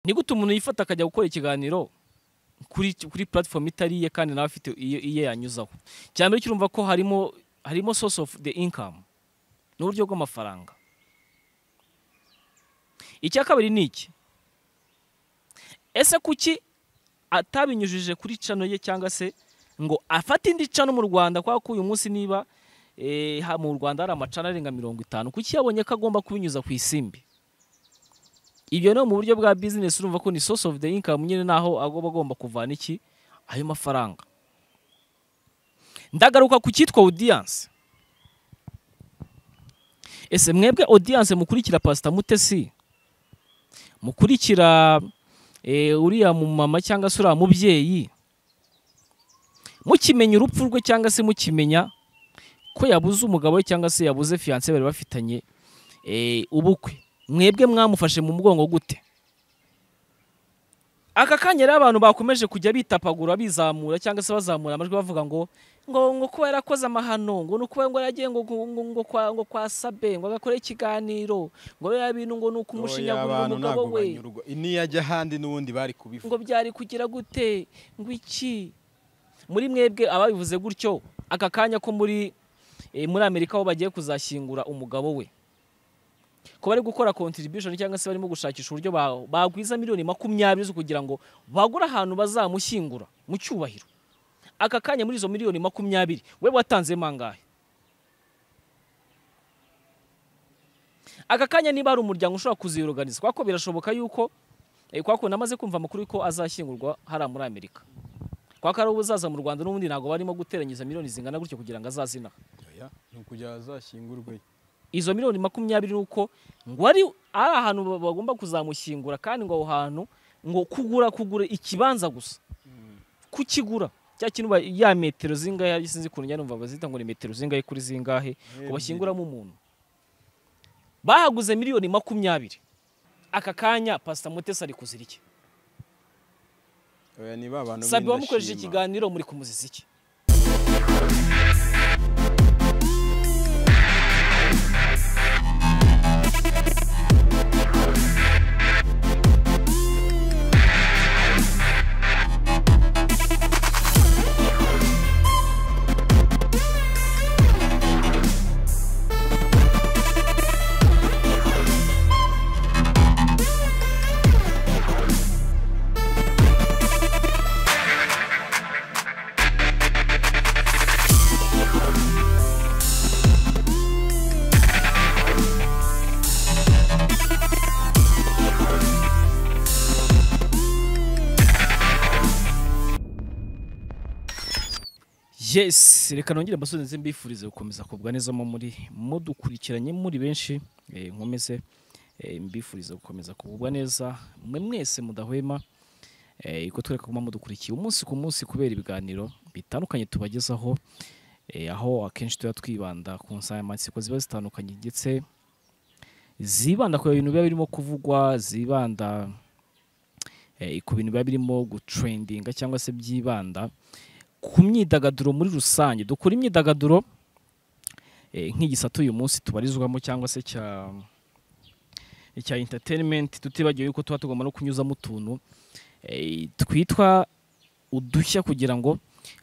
ni gute umuntu yifata akajya gukora ikiganiro kuri kuri platform itari iye kandi nawe afite iye iye yanyuzaho cya mbere cy'urumva ko harimo harimo source of the income ni uburyo bw'amafaranga icya kabiri ni iki ese kuki atabinyujije kuri cano ye cyangwa se ngo afate indi cano mu rwanda kubera ko uyu munsi niba eh, ha- mu rwanda hari amacana arenga mirongo itanu kuki yabonye ko agomba kubinyuza ku isimbi ibyo no mu buryo bwa business urumva ko ni source of the income nyine naho agomba agomba kuvana iki ayo mafaranga ndagaruka ku cyitwa audience ese mwebwe audience mukurikira pastor mutesi mukurikira eh, uriya mu mama cyangwa se uriya mubyeyi mukimenya urupfu rwe cyangwa se mukimenya ko yabuze umugabo we cyangwa se yabuze fiyanse bari bafitanye eh, ubukwe mwebwe mwamufashe mu mugongo gute aka kanya rero abantu bakomeje kujya bitapagura bizamura cyangwa se bazamura amajwi bavuga ngo ngo ngo kuba yarakoze amahano ngo ni ukuba ngo yaragiye ngo ngo ngo ngo kwa ngo kwa sabe ngo agakore ikiganiro ngo biriya bintu ngo ni ukumushyinyagurira abantu umugabo ntabwo we banyurwa niyo ajya ahandi n'ubundi bari kubivuga ngo byari kugira gute ngo iki muri mwebwe ababivuze gutyo aka kanya ko muri eh, muri amerika aho bagiye kuzashyingura umugabo we ko bari gukora contribution cyangwa se barimo gushakisha uburyo ba- bagwiza miliyoni makumyabiri zo kugira ngo bagure ahantu bazamushyingura mu cyubahiro aka kanya muri izo miliyoni makumyabiri we watanzemo angahe aka kanya niba hari umuryango ushobora kuziyoruganiza kuko birashoboka yuko Eh, kwa kundi namaze kumva amakuru ko azashyingurwa hariya muri amerika kwa ko ari ubuzaza mu rwanda n'ubundi ntabwo barimo guteranyiza miliyoni zingana gutyo kugira ngo azazina Oya, ni ukugira azashyingurwe izo miliyoni makumyabiri ni uko ngo ari ari ahantu ba- bagomba kuzamushyingura kandi ngo aho hantu ngo kugura kugura ikibanza gusa kukigura cya kintu ba- ya metero zingahe sinzi ukuntu njya numva bazita ngo ni metero zingahe kuri zingahe ngo bashyinguramo umuntu bahaguze miliyoni makumyabiri aka kanya pasita mutesi ari kuzira iki Oya, ni ba bantu sabe wamukoresheje b'indashima. ikiganiro muri kumuziza iki yes reka nongere mbasubize mbifurize gukomeza kugubwa neza mu muri mudukurikiranye muri benshi eh, nkomeze eh, mbifurize gukomeza kugubwa neza mwe mwese mudahwema eh, ko twereka kuba mudukurikiye umunsi ku munsi kubera ibiganiro bitandukanye tubagezaho eh, aho akenshi tuba twibanda ku nsanganyamatsiko ziba zitandukanye ndetse zibanda ku bintu biba birimo kuvugwa zibanda eh, ku bintu biba birimo gutrendinga cyangwa se byibanda ku myidagaduro muri rusange dukora imyidagaduro eh, nk'igisata uyu munsi tubarizwamo cyangwa se cya cya entertainment tutibagiwe yuko tuba tugomba no kunyuzamo utuntu eh, twitwa udushya kugira ngo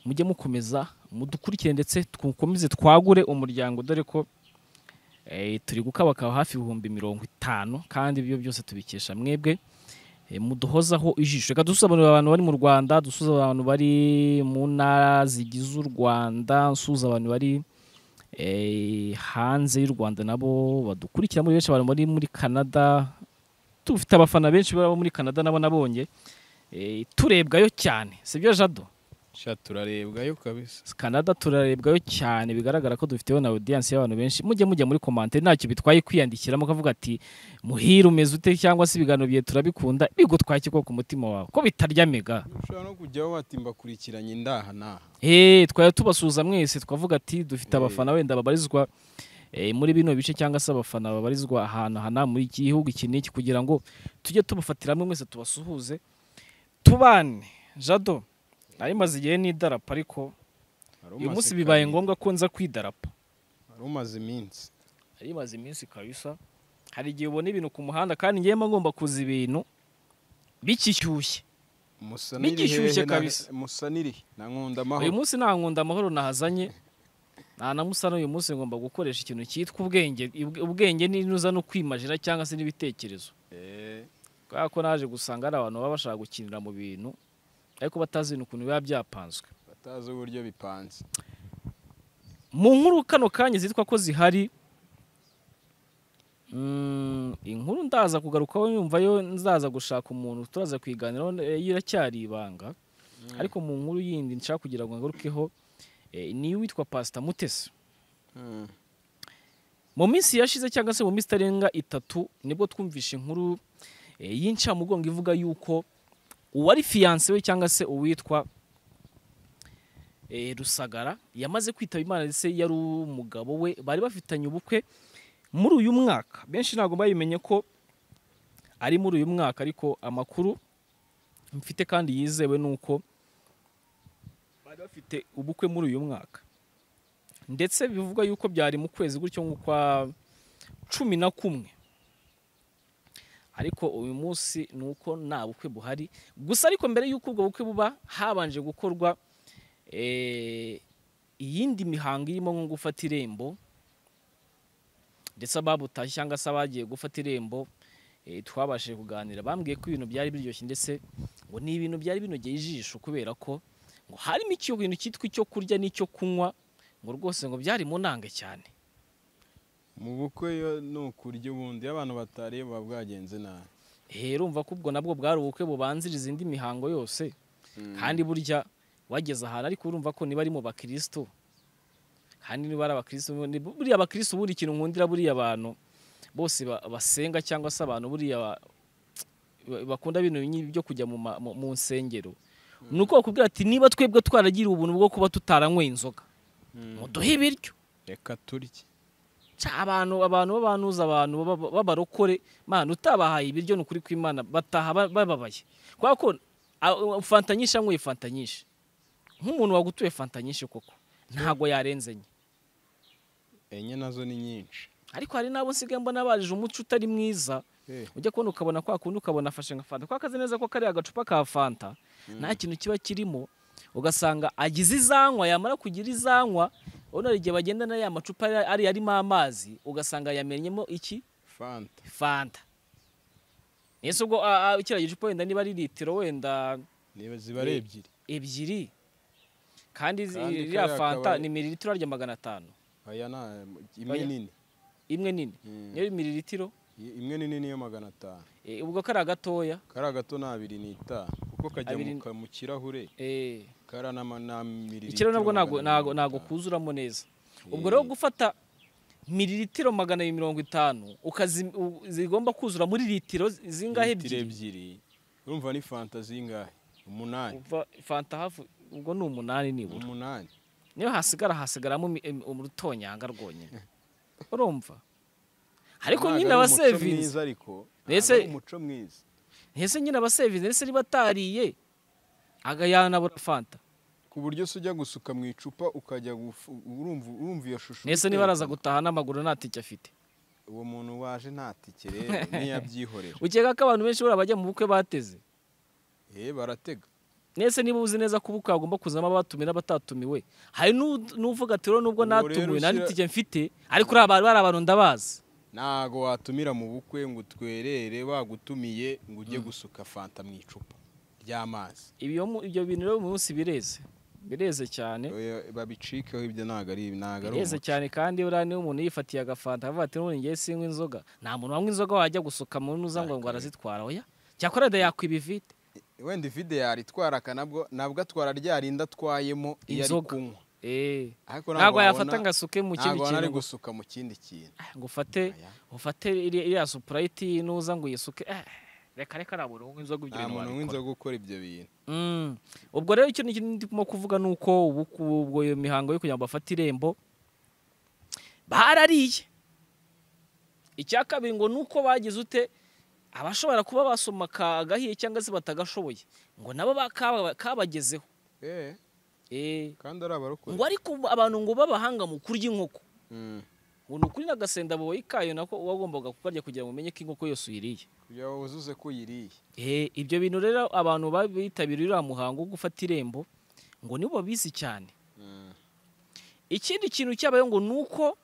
mujye mukomeza mudukurikire ndetse dukomeze twagure umuryango dore ko eh, turi gukabakaba hafi ibihumbi mirongo itanu kandi ibyo byose tubikesha mwebwe Eh, muduhozaho ijisho reka dusobanurira abantu bari mu rwanda dusuza abantu bari mu ntara zigize u rwanda nsuza abantu bari eh, hanze y'u rwanda nabo badukurikira muri benshi abantu bari muri canada tufite abafana benshi baba muri canada nabo nabonye Eh, turebwayo cyane sibyo jado sha turarebwayo kabisa canada turarebwayo cyane bigaragara ko dufiteho na audience y'abantu benshi mujye mujya muri komante ntacyo bitwaye kwiyandikiramo ukavuga ati muhira umeze ute cyangwa se ibiganiro bye turabikunda bigutwaye iki koko ku mutima wawe ko bitarya mega ushobora no kujyaho bati mbakurikiranye indaha n'aha Eh, twari tubasuhuza mwese twavuga ati dufite Eh. abafana wenda babarizwa eh, muri bino bice cyangwa se abafana babarizwa ahantu hana muri iki gihugu iki n'iki kugira ngo tujye tubafatira hamwe mwese tubasuhuze tubane jado nari maze igihe n'idarapo ariko Wari uyu umaze munsi bibaye kabiri, ngombwa ko nza kwidarapo wari umaze iminsi yari imaze iminsi kabisa hari igihe ubona ibintu ku muhanda kandi ngiyemo ngomba kuza ibintu bigishyushye musa Bigishyushye hehe na- kabisa. musa n'irihe na nkunda uyu amahoro munsi nta nkunda amahoro nahazanye nta na musana uyu munsi ngomba gukoresha ikintu cyitwa ubwenge ubwenge n'inuza no kwimajira cyangwa se n'ibitekerezo Eh, kubera ko naje gusanga hari abantu baba bashaka gukinira mu bintu ariko batazi ukuntu biba byapanzwe batazi uburyo bipanze mu nkuru kano kanya zitwa ko zihari mm, inkuru ndaza kugarukaho nyumva yo nzaza gushaka umuntu turaza kuyiganiraho eh, yo iracyari ibanga ariko mu nkuru yindi nshaka kugira ngo ngarukeho eh, ni uwitwa Pastor Mutesi Mm. mu minsi yashize cyangwa se mu minsi itarenga itatu nibwo twumvishe inkuru eh, y'incamugongo ivuga yuko uwari fiyanse we cyangwa se uwitwa eh, rusagara yamaze kwitaba imana ndetse yari umugabo we bari bafitanye ubukwe muri uyu mwaka benshi ntabwo babimenye ko ari muri uyu mwaka ariko amakuru mfite kandi yizewe ni uko bari bafite ubukwe muri uyu mwaka ndetse bivugwa yuko byari mu kwezi gutyo nk'ukwa cumi na kumwe ariko uyu munsi ni uko nta bukwe buhari gusa ariko mbere y'uko ubwo bukwe buba habanje gukorwa eh, iyindi mihango irimo nko gufata irembo ndetse ababutashye cyangwa se abagiye gufata irembo eh, twabashije kuganira bambwiye ko ibintu byari biryoshye ndetse ngo ni ibintu byari binogeye ijisho kubera ko ngo harimo ikintu cyitwa icyo kurya n'icyo kunywa ngo rwose ngo byari mu nange cyane mu bukwe yo ni ukurya ubundi iyo abantu batariye buba bwagenze nabi rero urumva ko ubwo nabwo bwari ubukwe bubanziriza indi mihango yose kandi burya wageze ahantu ariko urumva ko niba ari mu bakristo kandi niba ari abakristo ni- buriya abakristo buri ikintu nkundira buriya abantu bose ba- basenga cyangwa se abantu buriya ba- ba- bakunda ibintu nyi- byo kujya mu ma- mu mu nsengero ni uko bakubwira ati niba twebwe twaragiriwe ubuntu bwo kuba tutaranyweye inzoga Mm. muduhe ibiryo reka turye Ca abantu abantu babanuza abantu baba- b'abarokore mana utabahaye ibiryo ni ukuri kw'imana bataha ba- bababaye kubera ko a- fanta nyinshi anyweye fanta nyinshi nk'umuntu wagutuye fanta nyinshi koko ntabwo yarenze enye enye nazo ni nyinshi ariko hari n'abo nsigaye mbona barije umuco utari mwiza Eh, ujya kubona ukabona kwa kundi ukabona afashe nka fanta kuko akazi neza ko kariya agacupa ka fanta nta kintu kiba kirimo ugasanga agize izanywa yamara kugira izanywa urabona hari igihe bagendana ya macupa ari arimo amazi ugasanga yamenyemo iki fanta fanta ese ubwo a- a- kiriya gicupa wenda niba ari litiro wenda niba ziba ari Eh, ebyiri ebyiri kandi zi- Kandi iriya kariya fanta kabari- ni mililitiro arya magana atanu aya ni imwe Oya. nini imwe nini Mm. niyo ari mililitiro I- imwe nini niyo magana atanu Eh, ubwo kariya gatoya kariya gato ni abiri n'itanu kuko kajya mu Abiri- ka- mu kirahure eh, kariya n'ama- na mililitiro ikiro nabwo ntago- magana ntago abiri ntago n'itanu. kuzuramo neza ubwo Eh. rero gufata mililitiro magana abiri mirongo itanu ukazi- u- zigomba kuzura muri litiro zi- zingahe ebyiri Litiro ebyiri urumva ni fanta zingahe umunani Uva fanta hafi ubwo ni umunani nibura umunani niyo hasigara hasigaramo imi- em- urutonyanga rwonyine urumva ariko Ntago nyine ari umuco abasevinzi mwiza ariko ntago Ese- ari umuco mwiza ese nyine abasevinzi ndetse niba atariye agayanabura fanta ku buryo se ujya gusuka mu icupa ukajya gufu- urumva urumva iyo shusho ndetse niba araza gutaha n'amaguru nta tike afite uwo muntu waje nta tike rero ntiyabyihorera ukeka ko abantu benshi buriya bajya mu bukwe bateze eh baratega ndetse niba uzi neza ko ubukwe hagomba kuzamo abatumiwe n'abatatumiwe hari n'u- n'uvuga ati rero nubwo Uwo natumiwe rero nta ushyira- n'itike mfite ariko uriya abantu- bariya abantu ndabazi ntago watumira mu bukwe ngo utwerere bagutumiye ngo ujye gusuka fanta mu icupa ry'amazi ibyo mu- ibyo bintu rero uyu munsi bireze bireze cyane Oya, babicikeho ibyo ntago ari ntago ari Bireze umuco. cyane kandi buriya niba umuntu yifatiye agafanta avuga ati n'ubu ngiye sinywa inzoga nta muntu wanywa inzoga wajya gusuka mu nuza ngo ngo arazitwara oya cyakora wenda yakwiba ivide wenda ivide yaritwara akanabwo nabwo atwara rya rinda atwayemo iyo ari Inzoga. kunywa Eh, ariko ntabwo yafata wabona- ngo asuke mu kindi ntabwo wabona ari kintu gusuka mu kindi kintu ngo ufate Oya. ufate iri- iriya supurayiti y'inuza ngo uyisuke eh, reka reka nta muntu unywa inzoga ibyo nta bintu muntu wabikora w'inzoga ukora ibyo bintu Mm. ubwo rero ikintu kinini ndimo kuvuga ni uko ubu- ubwo iyo mihango yo kugira ngo bafate irembo barariye icya kabiri ngo ni uko bagize ute abashobora kuba basoma kagahiye cyangwa se batagashoboye ngo nabo ba- kaba- kabagezeho eh Eh, kandi ari abarokore ngo ariko ubu abantu ngo b'abahanga mu kurya inkoko Mm. ngo ni ukuri n'agasenda boye kayo nako wagombaga kukarya kugira ngo umenye ko inkoko yose uyiriye kugira ngo wuzuze ko uyiriye Eh, ibyo bintu rero abantu bitabiriye uriya muhango wo gufata irembo ngo nibo babizi cyane ikindi kintu cyabaye ngo ni uko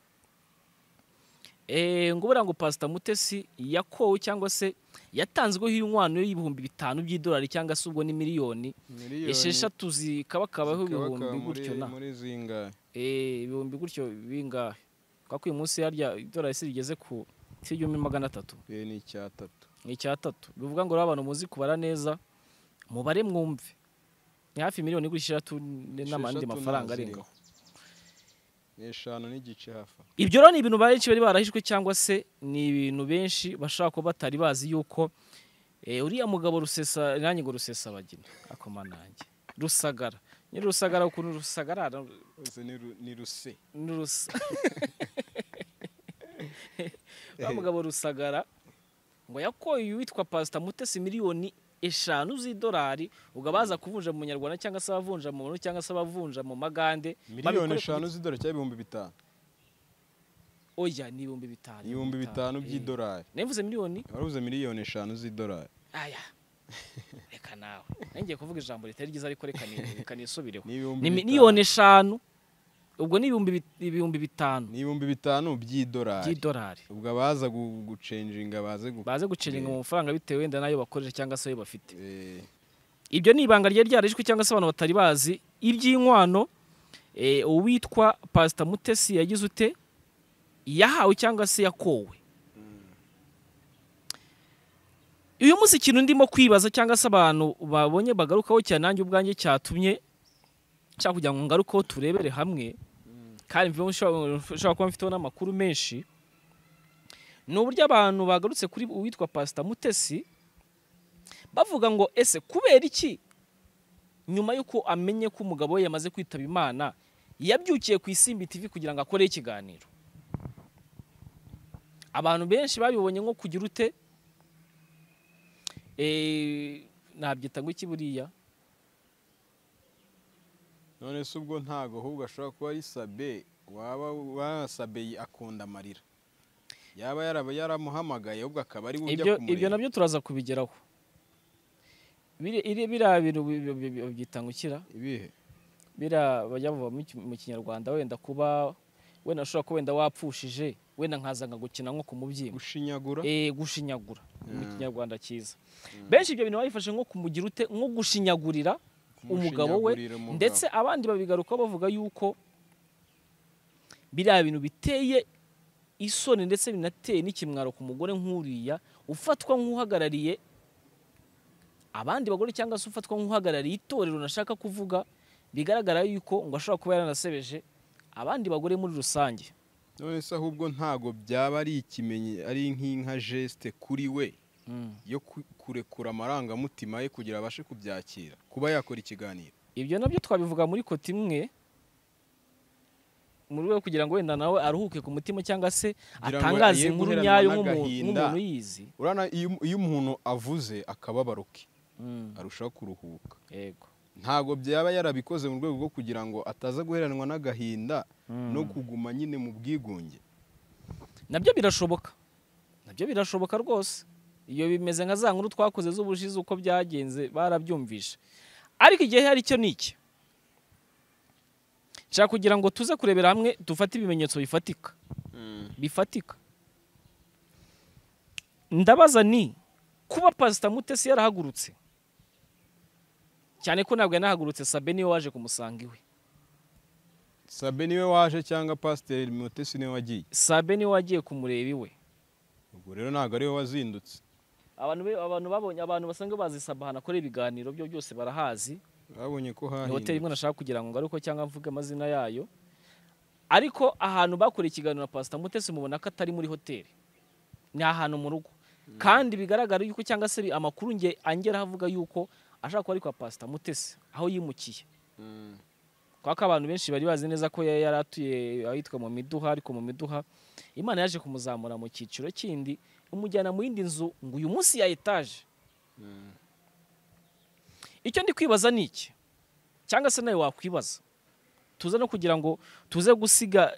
eh, ngo buriya ngo pasita mutesi yakowe cyangwa se yatanzweho inkwano y'ibihumbi bitanu by'idolari cyangwa se ubwo ni miliyoni miliyoni esheshatu zikaba kabaho zikabakaba ibihumbi muri- gutyo na muri zingahe Eh, ibihumbi gutyo bingahe kwa ko uyu munsi harya idolari se rigeze ku si igihumbi magana atatu Eh, ni icyatatu ni icyatatu bivuga ngo rero abantu muzi kubara neza mubare mwumve ni hafi miliyoni igura eshatu n- n'amandi Esheshatu mafaranga arenga nazirindwi. aho. ni eshanu n'igice hafi aho. ibyo rero ni ibintu benshi bari barahishwe cyangwa se ni ibintu benshi bashobora kuba batari bazi yuko eh, uriya mugabo rusesa nanjye ngo rusesa bagina akomanange rusagara nyiri rusagara ukuntu rusagarara Ese ni ru- ni ruse n'urusa uriya mugabo rusagara ngo yakoye uwitwa pasita mutesi miliyoni eshanu z'idolari ubwo abaza kuvunja mu nyarwanda cyangwa se abavunja mu buntu cyangwa se abavunja mu magande miliyoni babikore eshanu z'idolari cyangwa ibihumbi bitanu ku- oya ni ibihumbi bitanu ibihumbi bitanu by'idolari navuze miliyoni warabuze miliyoni eshanu z'idolari aya reka nawe ngiye kuvuga ijambo ritari ryiza ariko reka ni- reka nisubireho ni ibihumbi ni bitanu. miliyoni eshanu ubwo ni ibihumbi bit- ibihumbi bitanu ni ibihumbi bitanu by'idolari by'idolari ubwo abaza gu- gucenjinga baze gu- baze guceringa mu mafaranga bitewe wenda n'ayo bakoresha cyangwa se ayo bafite Eh, ibyo ni ibanga ryari ryarishwe cyangwa se abantu batari bazi iby'inkwano eh, uwitwa pasita mutesi yagize ute yahawe cyangwa se yakowe uyu munsi ikintu ndimo kwibaza cyangwa se abantu babonye bagarukaho cyane nanjye ubwanjye cyatumye cyangwa kugira ngo ngarukeho turebere hamwe kandi mvuge ushobora ushobora kuba mfiteho n'amakuru menshi ni uburyo abantu bagarutse kuri uwitwa pasita mutesi bavuga ngo ese kubera iki nyuma y'uko amenye ko umugabo we yamaze kwitaba imana yabyukiye ku isimbi tv kugira ngo akoreho ikiganiro abantu benshi babibonye nko kugira ute Eh, nabyita ngo iki buriya none se ubwo ntago ahubwo ashobora kuba ari sabe waba wasabe akunda amarira yaba yaraba yaramuhamagaye ahubwo akaba ari we ujya ibyo ibyo kumureba nabyo turaza kubigeraho Biri- iri- biriya bintu bi- bi- bi- bi- byita ngo ikira ibihe biriya bajya bavuga mu ki- mu kinyarwanda wenda kuba wenda ushobora kuba wenda wapfushije wenda nkazanga gukina nko ku mubyimba gushinyagura Eh, gushinyagura mu Mm. kinyarwanda cyiza benshi ibyo bintu babifashe nko kumugira ute nko gushinyagurira umugabo we kumushyinyagurira umugabo. ndetse abandi babigaruka bavuga yuko biriya bintu biteye isoni ndetse binateye n'ikimwaro ku mugore nk'uriya ufatwa nk'uhagarariye abandi bagore cyangwa se ufatwa nk'uhagarariye itorero nashaka kuvuga bigaragara yuko ngo ashobora kuba yaranasebeje abandi bagore muri rusange none se ahubwo ntago byaba ari ikimenye ari nk'inka geste kuri we yo ku- kurekura amarangamutima ye kugira abashe kubyakira kuba yakora ikiganiro ibyo nabyo twabivuga muri koti imwe mu rwego kugira ngo wenda nawe aruhuke ku mutima cyangwa se ngo atangaze ye inkuru guheranwa nyayo nk'umuntu n'agahinda. nk'umuntu yizi urana iyo iyo umuntu avuze akababaro ke arushaho kuruhuka yego ntago byaba yarabikoze mu rwego rwo kugira ngo ataza guheranwa n'agahinda no kuguma nyine mu bwigunge nabyo birashoboka nabyo birashoboka rwose iyo bimeze nka za nkuru twakoze z'ubushize uko byagenze barabyumvishe ariko igihe hari icyo ni iki nshaka kugira ngo tuze kurebera hamwe dufate ibimenyetso bifatika bifatika ndabaza ni kuba pasita mutesi yarahagurutse cyane ko ntabwo yanahagurutse sabe niwe waje kumusanga iwe sabe niwe waje cyangwa pasiteri mutesi niwe wagiye sabe niwe wagiye kumureba iwe ubwo rero ntabwo ariwe wazindutse abantu be- abantu babonye abantu basanzwe bazi sabe ahantu akorera ibiganiro byo byose barahazi babonye ko ni hoteli imwe hahindutse nashaka kugira ngo ngaruke cyangwa mvuge amazina yayo ariko ahantu bakoreye ikiganiro na pasita mutesi mubona ko atari muri hoteli ni ahantu mu rugo kandi bigaragara yuko cyangwa se bi- amakuru nge angeraho avuga yuko ashaka kuba ari kwa pasita mutesi aho yimukiye Mm. kubera ko abantu benshi bari bazi neza ko ya- yari atuye ahitwa mu miduha ariko mu miduha imana yaje kumuzamura mu cyiciro kindi imujyana mu yindi nzu ngo uyu munsi ya etaje icyo ndi kwibaza ni iki cyangwa se nawe wakwibaza tuze no kugira ngo tuze gusiga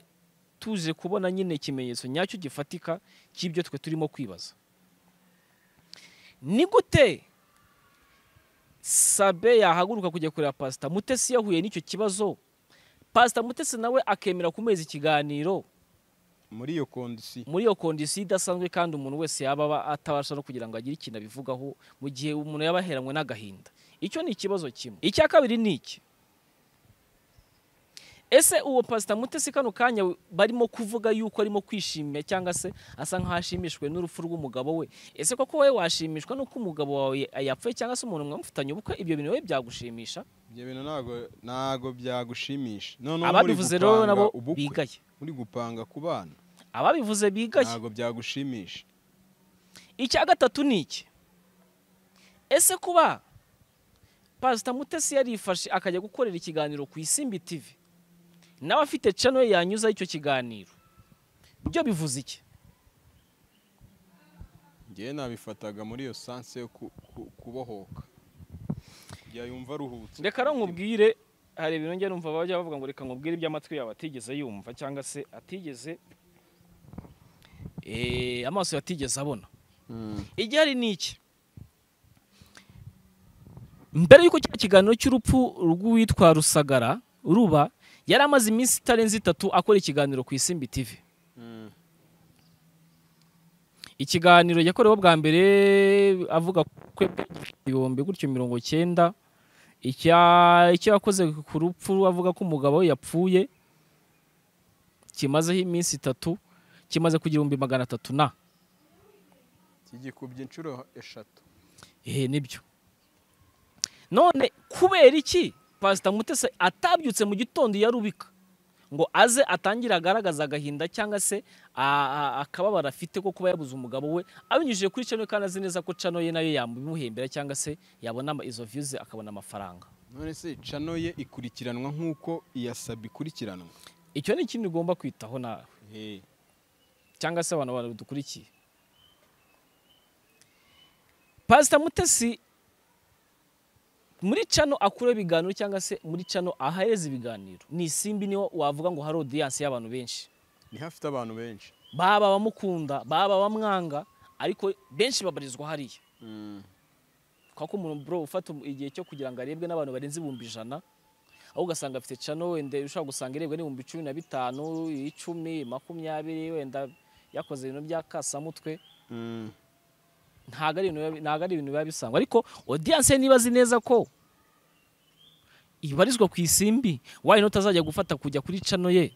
tuje kubona nyine ikimenyetso nyacyo gifatika cy'ibyo twe turimo kwibaza ni gute sabe yahaguruka kujya kureba pasita mutesi yahuye n'icyo kibazo pasita mutesi nawe akemera kumeza ikiganiro muri iyo kondisiyo muri iyo kondisiyo idasanzwe kandi umuntu wese yaba aba atabasha no kugira ngo agire ikintu abivugaho mu gihe umuntu yaba aheranywe n'agahinda icyo ni ikibazo kimwe icya kabiri ni iki ese uwo pasita mutesi kano kanya barimo kuvuga yuko arimo kwishimira cyangwa se asa nk'aho ashimishwe n'urupfu rw'umugabo we ese koko wowe washimishwa n'uko umugabo wawe yapfuye cyangwa se umuntu mwamufitanye ubukwe ibyo bintu wowe byagushimisha ibyo bintu ntabwo ntabwo byagushimisha noneho muri ababivuze rero gupanga nabo ubukwe, bigaye muri gupanga ku bana ababivuze bigaye ntabwo byagushimisha icya gatatu ni iki ese kuba pasita mutesi yarifashe akajya gukorera ikiganiro ku isimbi tivi nawe afite cano ye yanyuzaho icyo kiganiro byo bivuze iki ngewe nabifataga muri iyo sanse yo ku- ku- kubohoka yayumva aruhutse reka rero nkubwire hari ibintu njya numva bajya bavuga ngo reka nkubwire ibyo amatwi yawe atigeze yumva cyangwa se atigeze eh, amaso yatigeze abona Mm. igihari ni iki mbere y'uko cya kiganiro cy'urupfu rw'uwitwa rusagara ruba yari amaze iminsi itarenze itatu akora ikiganiro ku isimbi tv Mm. ikiganiro yakoreweho bwa mbere avuga kwe ibihumbi gutyo mirongo cyenda icya- icyo yakoze ku rupfu avuga ko umugabo we yapfuye kimazeho iminsi itatu kimaze ku gihumbi magana atatu na kigikubye inshuro eshatu ehe nibyo none kubera iki pasita mutese atabyutse mu gitondo yarubika ngo aze atangire agaragaza agahinda cyangwa se a- a- akababaro afite ko kuba yabuze umugabo we abinyujije kuri cano kandi azi neza ko cano ye nayo yamuhembera cyangwa se yabona ama- izo viyuzi akabona amafaranga none se cano ye ikurikiranwa nk'uko iyasaba ikurikiranwa icyo ni ikintu ugomba kwitaho nawe Eh, cyangwa se abantu badukurikiye pasita mutesi muri cano akura ibiganiro cyangwa se muri cano ahereza ibiganiro ni isimbi niho wavuga ngo hari odiyanse y'abantu benshi niho afite abantu benshi baba abamukunda baba abamwanga ariko benshi babarizwa hariya kubera ko umuntu bro ufata um- igihe cyo kugira ngo arebwe n'abantu barenze ibihumbi ijana aho ugasanga afite cano wenda ushobora gusanga irebwa n'ibihumbi cumi na bitanu icumi makumyabiri wenda yakoze ibintu by'akasamutwe Mm. ntabwo ari ibintu biba- ntabwo ari ibintu biba bisangwa ariko odiyanse niba azi neza ko ibarizwa ku isimbi wayi n'utazajya gufata kujya kuri cano ye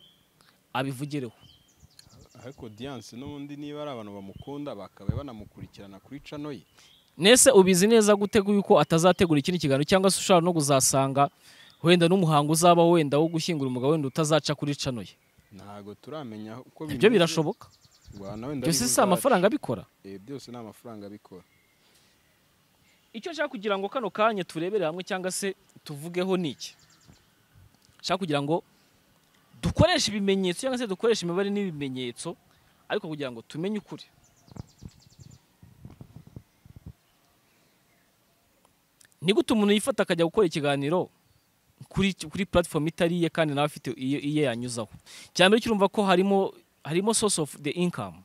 abivugireho ariko diyanse n'ubundi niba ari abantu bamukunda bakaba banamukurikirana kuri cano ye nese ubizi neza gute yuko atazategura ikindi kiganiro cyangwa se ushobora no kuzasanga wenda n'umuhango uzaba wenda wo gushyingura umugabo wenda utazaca kuri cano ye ntabwo turamenya uko ibyo birashoboka byose si amafaranga abikora byose ni amafaranga abikora icyo nshaka kugira ngo kano kanya turebere hamwe cyangwa se tuvugeho ni iki nshaka kugira ngo dukoreshe ibimenyetso cyangwa se dukoreshe imibare n'ibimenyetso ariko kugira ngo tumenye ukuri ni gute umuntu yifata akajya gukora ikiganiro kuri kuri platform itari iye kandi nawe afite iye iye yanyuzaho cya mbere cy'urumva ko harimo harimo source of the income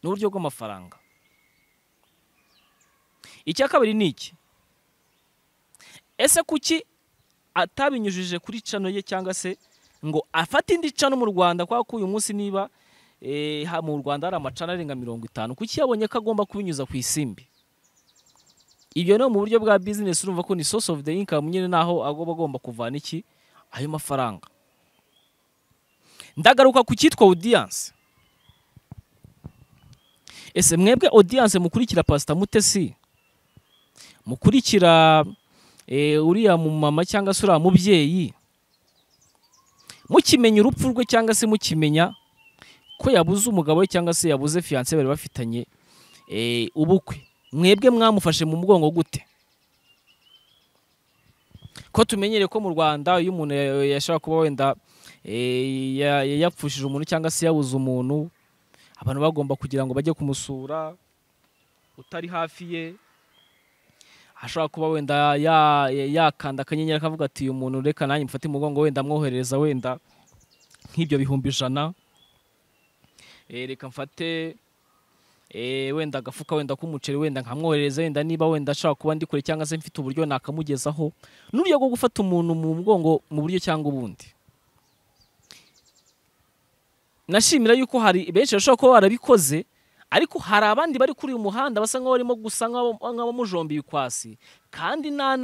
ni uburyo bw'amafaranga icya kabiri ni iki ese kuki atabinyujije kuri cano ye cyangwa se ngo afate indi cano mu rwanda kubera ko uyu munsi niba eh, ha- mu rwanda hari amacana arenga mirongo itanu kuki yabonye ko agomba kubinyuza ku isimbi ibyo no mu buryo bwa business urumva ko ni source of the income nyine naho agomba agomba kuvana iki ayo mafaranga ndagaruka ku cyitwa audience ese mwebwe audience mukurikira pasita mutesi mukurikira eh, uriya mumama cyangwa se uriya mubyeyi mukimenya urupfu rwe cyangwa se mukimenya ko yabuze umugabo we cyangwa se yabuze fiyanse bari bafitanye eh, ubukwe mwebwe mwamufashe mu mugongo gute ko tumenyere ko mu rwanda iyo umuntu ya- yashobora kuba wenda eh, ya- ya- yapfushije umuntu cyangwa se yabuze umuntu abantu bagomba kugira ngo bajye kumusura utari hafi ye ashobora kuba wenda ya- ya- yakanda akanyenyeri akavuga ati uyu muntu reka nanjye mufate umugongo wenda amwoherereza wenda nk'ibyo bihumbi ijana Eh, reka mfate eh, wenda agafuka wenda k'umuceri wenda nkamwohereza wenda niba wenda ashaka kuba ndi kure cyangwa se mfite uburyo nakamugezaho n'uburyo bwo gufata umuntu mu mugongo mu buryo cyangwa ubundi nashimira yuko hari benshi bashobora kuba barabikoze ariko hari abandi bari kuri uyu muhanda basa nk'aho barimo gusa nk'abamujomba ibikwasi kandi nta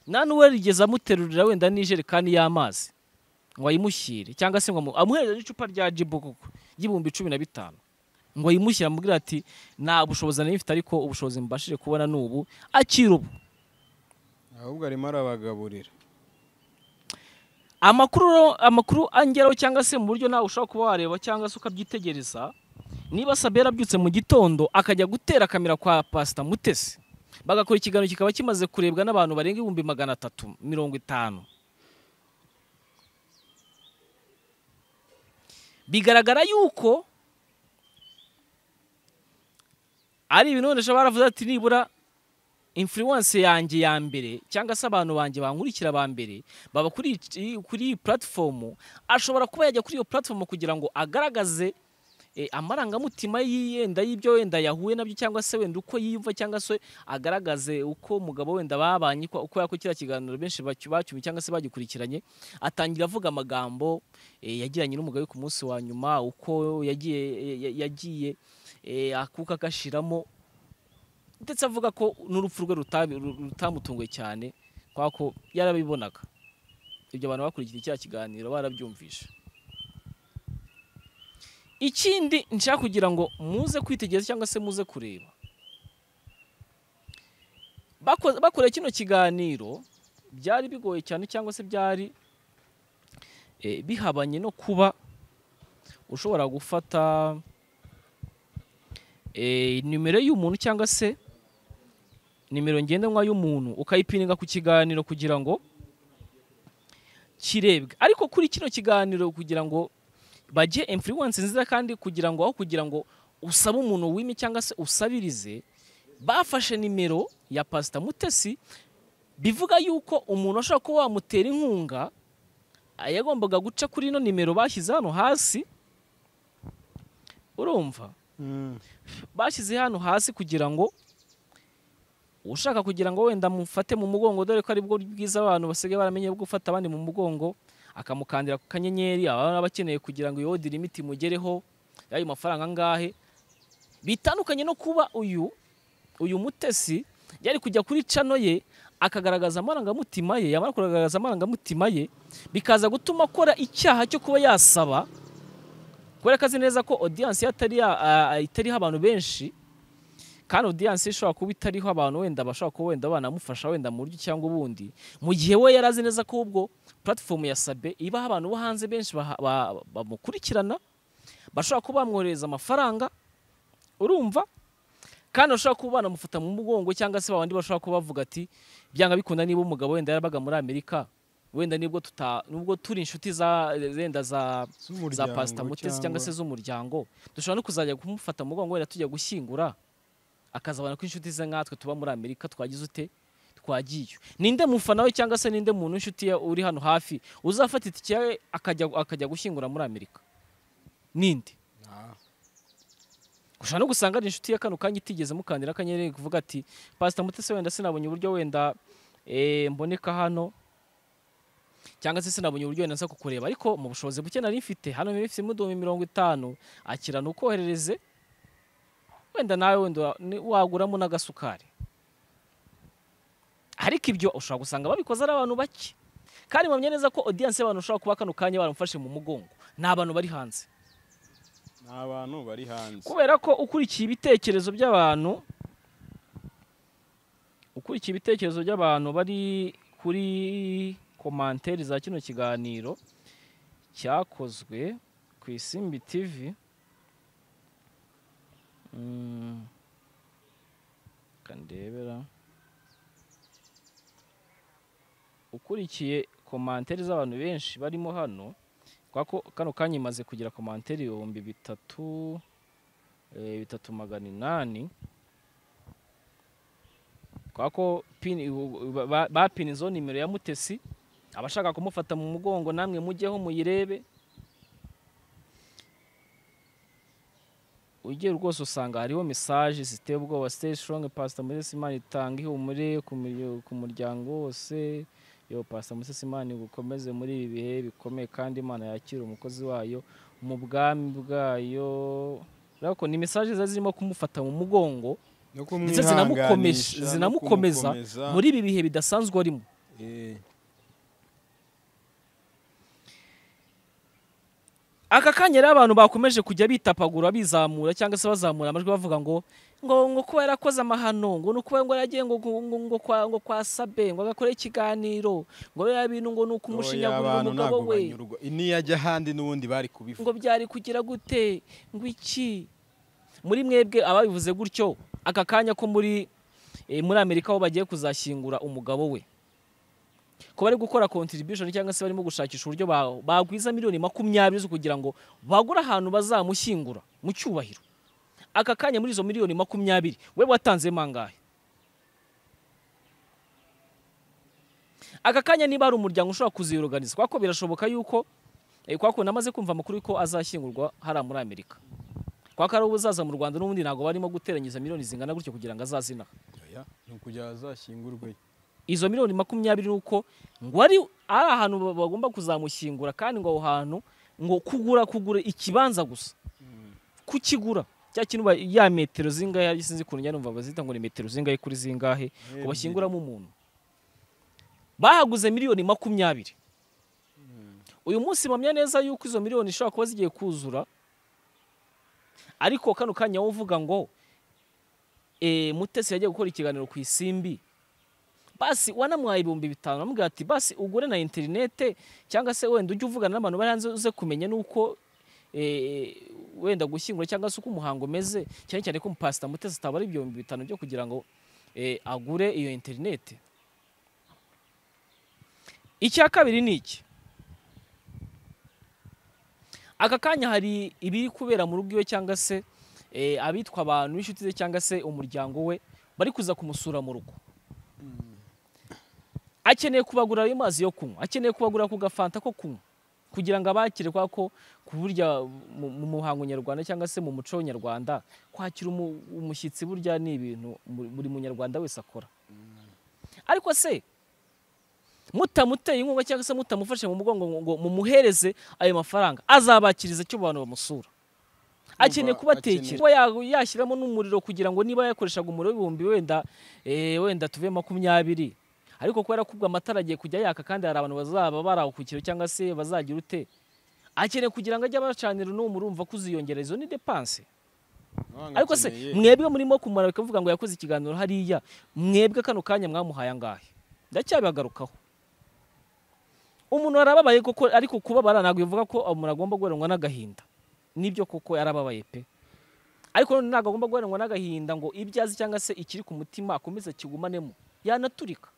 nta n'uwerigeza amuterurira wenda n'ijerekani y'amazi ngo ayimushyire cyangwa se ngo amuhereze n'icupa rya jibu kuko ry'ibihumbi cumi na bitanu ngo ayimushyire amubwire ati nta bushobozi nari mfite ariko ubushobozi mbashije kubona ni ubu akira ubu ahubwo arimo arabagaburira amakuru amakuru angeraho cyangwa se mu buryo nawe ushobora kuba wareba cyangwa se ukabyitegereza niba sabe yarabyutse mu gitondo akajya gutera kamera kwa pasita mutesi bagakora ikiganiro kikaba kimaze kurebwa n'abantu barenga ibihumbi magana atatu mirongo itanu bigaragara yuko ari ibintu wenda ushobora baravuze ati nibura influence yanjye ya mbere cyangwa se abantu banjye bankurikira ba mbere baba kuri iyi- kuri iyi platform ashobora kuba yajya kuri iyo platform kugira ngo agaragaze eh, amarangamutima yiyenda y'ibyo wenda yahuye nabyo cyangwa se wenda uko yiyumva cyangwa se agaragaze uko umugabo wenda babanye uko uko yako kiriya kiganiro benshi bacyu- bacyumye cyangwa se bagikurikiranye atangira avuga amagambo eh, yagiranye n'umugabo we ku munsi wa nyuma uko yagiye ya- yagiye eh, akuka agashiramo ndetse avuga ko n'urupfu rwe rutabi- ru- rutamutunguye cyane kubera ko yarabibonaga ibyo abantu bakurikira icya kiganiro barabyumvishe ikindi nshaka kugira ngo muze kwitegereza cyangwa se muze kureba Bako- bakoreye kino kiganiro byari bigoye cyane cyangwa se byari eh, bihabanye no kuba ushobora gufata eh, nimero y'umuntu cyangwa se nimero ngendanwa y'umuntu ukayipininga ku kiganiro kugira ngo kirebwe ariko kuri kino kiganiro kugira ngo bajye influence nziza kandi kugira ngo aho kugira ngo usabe umuntu wime cyangwa se usabirize bafashe nimero ya pasita mutesi bivuga yuko umuntu ashobora kuba wamutera inkunga yagombaga guca kuri ino nimero bashyize hano hasi urumva bashyize hano hasi kugira ngo ushaka kugira ngo wenda amufate mu mugongo dore ko aribwo bwiza abantu basigaye baramenye bwo gufata abandi mu mugongo akamukandira ku kanyenyeri ababa bakeneye kugira ngo iyo odiri imiti imugereho y'ayo mafaranga angahe bitandukanye no kuba uyu uyu mutesi yari kujya kuri cano ye akagaragaza amarangamutima ye yamara kugaragaza amarangamutima ye bikaza gutuma akora icyaha cyo kuba yasaba kubera ko azi neza ko odiyanse itariho abantu benshi kandi odiyanse ishobora kuba itariho abantu wenda bashobora kuba wenda banamufasha wenda mu buryo cyangwa ubundi mu gihe we yari azi neza ko ubwo platform ya sabe ibaho abantu bo hanze benshi baha- ba- bamukurikirana bashobora kuba bamwoherereza amafaranga urumva kandi bashobora kuba banamufata mu mugongo cyangwa se babandi bashobora kuba bavuga ati byanga bikunda niba umugabo wenda yarabaga muri amerika wenda nibwo tuta nubwo turi inshuti za wenda za za pasita mutesi cyangwa se z'umuryango dushobora no kuzajya kumufata mu mugongo wenda tujya gushyingura akazabona ko inshuti ze nkatwe tuba muri amerika twagize ute twagiye ninde mufana we cyangwa se ninde muntu inshuti ye uri hano hafi uzafata itike yawe akajya akajya gushyingura muri amerika ninde ushobora no gusanga ari inshuti ya kano kanya itigeze mukandira akanyenyeri kuvuga ati pasita mutesi wenda sinabonye uburyo wenda eh, mboneka hano cyangwa se sinabonye uburyo wenda nza kukureba ariko mu bushobozi buke nari mfite hano mfite muduhumbi mirongo itanu akirana ukoherereze wenda nawe wenda ni- waguramo n'agasukari ariko ibyo ushobora gusanga babikoze ari abantu bake kandi mpamya neza ko odiyanse y'abantu ushobora kuba kano kanya baramufashe mu mugongo ni abantu bari hanze ni abantu bari hanze kubera ko ukurikiye ibitekerezo by'abantu ukurikiye ibitekerezo by'abantu bari kuri komanteri za kino kiganiro cyakozwe ku isimbi tv Mm. Reka ndebera ukurikiye komanteri z'abantu benshi barimo hano kubera ko kano kanya imaze kugira komanteri ibihumbi bitatu eh, bitatu magana inani kubera ko pini- u- ba- ba- bapina izo nimero ya mutesi abashaka kumufata mu mugongo namwe mujyeho muyirebe ugiye rwose usanga hariho mesaje ziteye ubwoba siteyi sitoronge pasita musesimani itanga ihumure ku muryo- ku muryango wose yo pasita musesimani gukomeze muri ibi bihe bikomeye kandi imana yakira umukozi wayo mu bwami bwayo urabona ko ni mesaje ziba zirimo kumufata mu mugongo no kumwihanganisha, ndetse zinamukomesh- no zinamukomeza kumukomeza. muri ibi bihe bidasanzwe arimo Eh, aka kanya rero abantu bakomeje kujya bitapagura bizamura cyangwa se bazamura amajwi bavuga ngo ngo ngo kuba yarakoze amahano ngo ni ukuba ngo yaragiye ngo ngo ngo ngo kwa ngo kwa sabe ngo agakore ikiganiro ngo rero bintu ngo ni ukumushyinyagurira abantu umugabo ntabwo we banyurwa niyo ajya ahandi n'ubundi bari ngo kubivuga byari kugira gute ngo iki muri mwebwe ababivuze gutyo aka kanya ko muri eh, muri amerika aho bagiye kuzashyingura umugabo we ko bari gukora contribution cyangwa se barimo gushakisha uburyo ba- bagwiza miliyoni makumyabiri zo kugira ngo bagure ahantu bazamushyingura mu cyubahiro aka kanya muri izo miliyoni makumyabiri we watanzemo angahe aka kanya niba hari umuryango ushobora kuziyoruganiza kuko birashoboka yuko Eh, kwa kundi namaze kumva amakuru ko azashyingurwa hariya muri amerika kwa ko ari ubuzaza mu rwanda n'ubundi ntabwo barimo guteranyiza miliyoni zingana gutyo kugira ngo azazina Oya, ni ukugira azashyingurwe izo miliyoni makumyabiri ni uko ngo ari ari ahantu ba- bagomba kuzamushyingura kandi ngo aho hantu ngo kugura kugura ikibanza gusa kukigura cya kintu ba- ya metero zingahe sinzi ukuntu njya numva bazita ngo ni metero zingahe kuri zingahe ngo bashyinguramo umuntu bahaguze miliyoni makumyabiri uyu munsi mpamya neza yuko izo miliyoni ishobora kuba zigiye kuzura ariko kano kanya wowe uvuga ngo eh, mutesi yagiye gukora ikiganiro ku isimbi basi wanamuhaye ibihumbi bitanu amubwira ati basi ugure na interinete cyangwa se wenda ujye uvugana n'abantu bari hanze uze kumenya n'uko eh, wenda gushyingura cyangwa se uko umuhango umeze cyane cyane ko umupasita mutesi atabara ibihumbi bitanu byo kugira ngo eh, agure iyo interinete icya kabiri ni iki aka kanya hari ibiri kubera mu rugo iwe cyangwa se eh, abitwa abantu b'inshuti ze cyangwa se umuryango we bari kuza kumusura mu rugo akeneye kubagurira ayo mazi yo kunywa akeneye kubagurira ku gafanta ko kunywa kugira ngo abakire kwa ko ku burya mu mu muhango nyarwanda cyangwa se mu muco nyarwanda kwakira umu- umushyitsi burya ni ibintu mu- buri munyarwanda wese akora ariko se mutamuteye inkunga cyangwa se mutamufashe mu mugongo ngo- ngo mumuhereze ayo mafaranga azabakiriza icyo abantu bamusura akeneye Kumva, kubatekera kuba ya- yashyiramo n'umuriro kugira ngo niba yakoreshaga umuriro w'ibihumbi wenda eh, wenda tuve makumyabiri ariko kubera ko ubwo amatara agiye kujya yaka kandi hari abantu bazaba bari aho ku kiro cyangwa se bazagira ute akeneye kugira ngo ajye abacanira n'uwo murumva ko uziyongera izo ni depanse ariko se mwebwe murimo kumara bikavuga ngo yakoze ikiganiro hariya mwebwe kano kanya mwamuhaye angahe ndacyabagarukaho umuntu arababaye koko ariko kubabara ntabwo bivuga ko umuntu agomba guheranwa n'agahinda nibyo koko yarababaye pe ariko none ntabwo agomba guheranwa n'agahinda ngo ibyo azi cyangwa se ikiri ku mutima akomeze akigumanemo yanaturika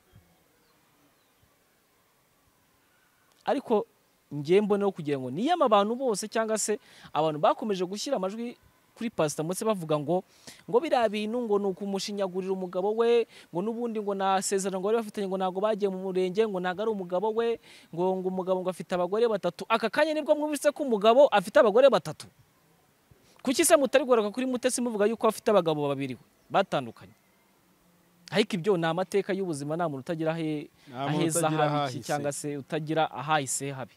ariko njye mboneho kugira ngo niyama abantu bose cyangwa se abantu bakomeje gushyira amajwi kuri pasita munsi bavuga ngo ngo biriya bintu ngo ni ukumushinyagurira umugabo we ngo n'ubundi ngo nta sezerano ngo bari bafitanye ngo ntabwo bagiye mu murenge ngo ntabwo ari umugabo we ngo ngo umugabo ngo afite abagore batatu aka kanya nibwo mwumvise ko umugabo afite abagore batatu kuki se mutari kugaruka kuri mutesi muvuga yuko afite abagabo babiri we batandukanye ariko ibyo ni amateka y'ubuzima nta muntu utagira ahe aheza habi iki cyangwa se utagira ahahise habi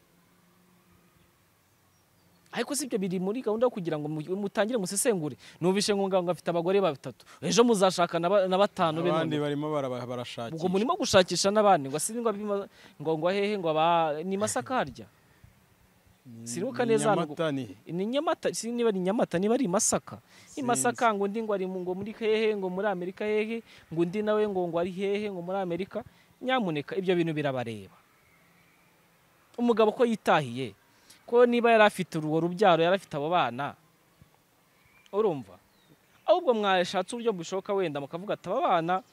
ariko si ibyo biri muri gahunda yo kugira ngo mu- mutangire musesengure numvishe ngunga ngo afite abagore batatu ejo muzashaka na ba- na batanu be abandi none. barimo baraba- ubwo barashakisha murimo gushakisha n'abandi ngo asiri ngo abima- ngo ngo hehe ngo aba ni masaka harya Siribuka Ni neza hano gu- Nyamata ni ni nyamata si niba ari nyamata niba ari masaka ni Sinzi. masaka ngo undi ngo ari mu- ngo muri hehe ngo muri amerika hehe ngo undi nawe ngo ngo ari hehe ngo muri amerika nyamuneka ibyo bintu birabareba umugabo ko yitahiye ko niba yari afite urwo rubyaro yari afite abo bana urumva ahubwo mwashatse uburyo bushoboka wenda mukavuga ati aba bana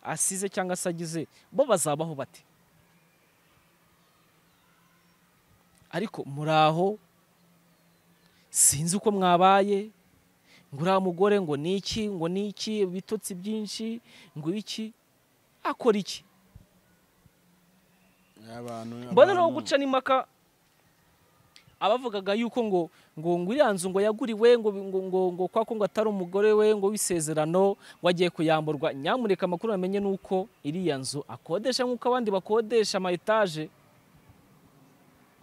asize cyangwa se agize bo bazabaho bate ariko muri aho sinzi uko mwabaye ngo uriya mugore ngo ni iki ngo ni iki ibitotsi byinshi ngo iki akora iki abantu mbona no abantu- guca n'impaka abavugaga yuko ngo ngo ngo iriya nzu ngo yaguriwe ngo ngo ngo ngo kwa ko ngo atari umugore we ngo w'isezerano ngo agiye kuyamburwa nyamureka amakuru bamenye ni uko iriya nzu akodesha nk'uko abandi bakodesha ama etaje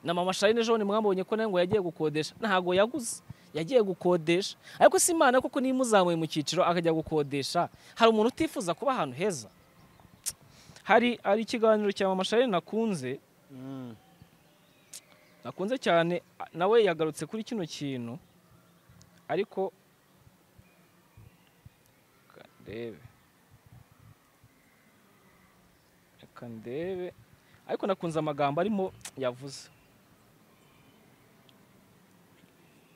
na mama Charine Jean mwabonye ko nawe ngo yagiye gukodesha ntago yaguze yagiye gukodesha ariko si imana koko niba imuzamuye mu cyiciro akajya gukodesha hari umuntu utifuza kuba ahantu heza hari hari ikiganiro cya mama Charine nakunze nakunze cyane a- nawe yagarutse kuri kino kintu ariko reka ndebe reka ndebe ariko nakunze amagambo arimo yavuze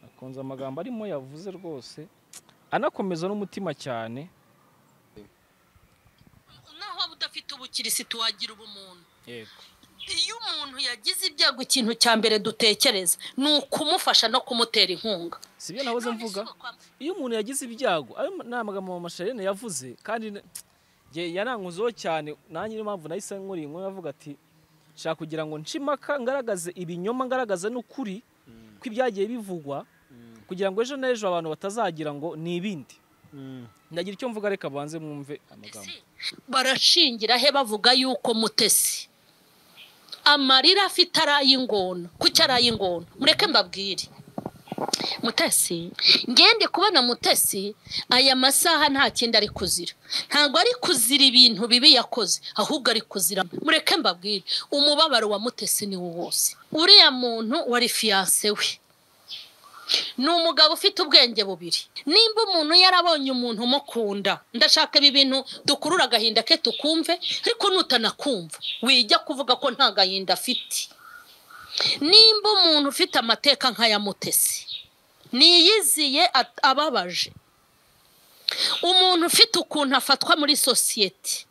nakunze amagambo arimo yavuze rwose anakomeza n'umutima cyane naho waba udafite ubukirisitu wagira ubumuntu iyo umuntu yagize ibyago ikintu cya mbere dutekereza ni ukumufasha no kumutera inkunga si byo nahoze mvuga iyo umuntu yagize ibyago ayo ni amagambo mama Charine yavuze kandi ne- nge yaranguzeho cyane nanjye niyo mpamvu nahise nkuri inkuru avuga ati nshaka kugira ngo nshimaka ngaragaze ibinyoma ngaragaze n'ukuri kw'ibyagiye bivugwa kugira ngo ejo n'ejo abantu batazagira ngo ni ibindi ndagira icyo mvuga reka banze mwumve amagambo barashingira he bavuga yuko mutesi amarira afite ari ay'ingona kuki ari ay'ingona mureke mbabwire mutesi ngende kubona mutesi aya masaha nta kindi ari kuzira ntabwo ari kuzira ibintu bibi yakoze ahubwo ari kuzira mureke mbabwire umubabaro wa mutesi ni wo wose uriya muntu wari fiyanse we ni umugabo ufite ubwenge bubiri nimba umuntu yarabonye umuntu umukunda ndashaka ibi bintu dukurura agahinda ke tukumve ariko nutanakumva wijya kuvuga ko nta gahinda afite nimba umuntu ufite amateka nk'aya mutesi niyiziye at- ababaje umuntu ufite ukuntu afatwa muri sosiyete